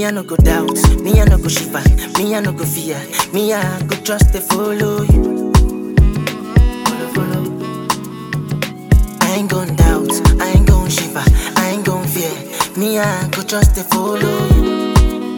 Me I no go doubt, me I no go shiver, me I no go fear, me I go trust to follow you. Follow, follow. I ain't gon' doubt, I ain't gon' shiver, I ain't gon' fear, me I go trust to follow you.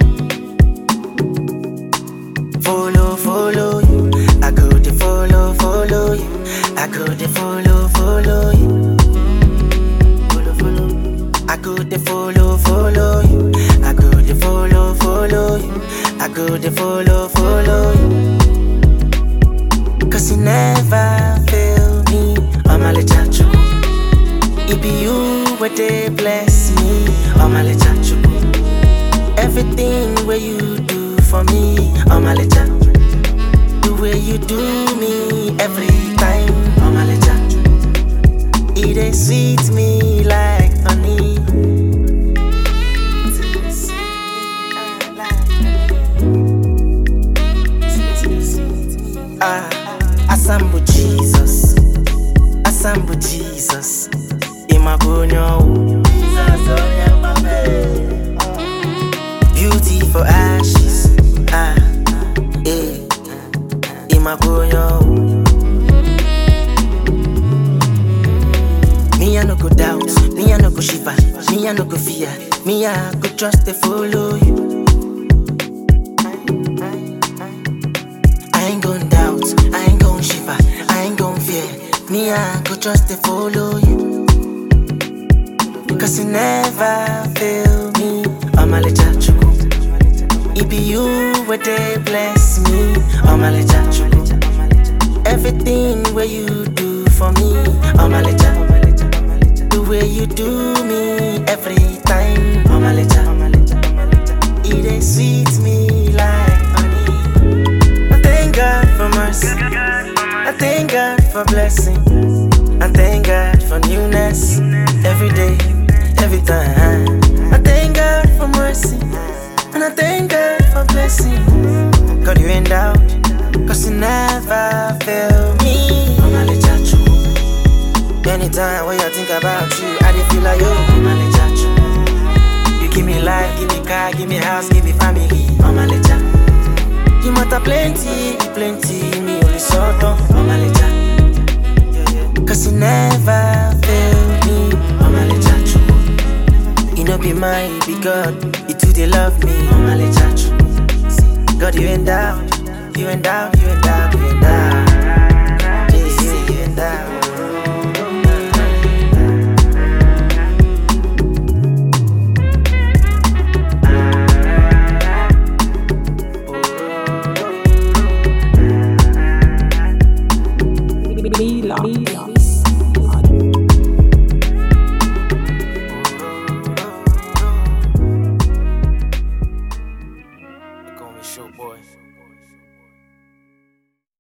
Follow, follow you, I go to follow, follow you, I go to follow, follow you. Follow, follow. I go to follow, follow you. I go to follow, follow you. I go to follow, follow you. Cause you never fail me. I'm a little It be you where they bless me. I'm a little Everything where you do for me. I'm a little The way you do me every time. I'm a little it dey sweet me like honey. Ah, Asambu Jesus, Asambu Jesus, Imabonyo. Beauty for ashes, ah, eh, Imabonyo. Me I no go doubt, me I no go shiver, me I no go fear, me I go trust to follow you. I ain't gon' doubt, I ain't gon' shiver, I ain't gon' fear, me I go trust to follow you. Cause you never fail me, I'm a little chuku. It be you where they bless me, I'm a little chuku. Everything where you do for me, I'm a little the way you do me every time. I'm a little, it is sweet me like honey. I thank God for mercy. I thank God for blessing. I thank God for newness every day, every time. I thank God for mercy. And I thank God for blessing. God, you ain't doubt. Cause you never fail me. I'm a little true. Anytime when I think about you, I dey feel like yo, I'm a little true. You give me life, give me car, give me house, give me family, I'm a little. You matter plenty, plenty, me only sort of, I'm a little. Cause you never fail me, I'm a little true. You know be mine, be God, you too they love me, I'm a little true. God, you ain't doubt, you ain't doubt, you ain't doubt.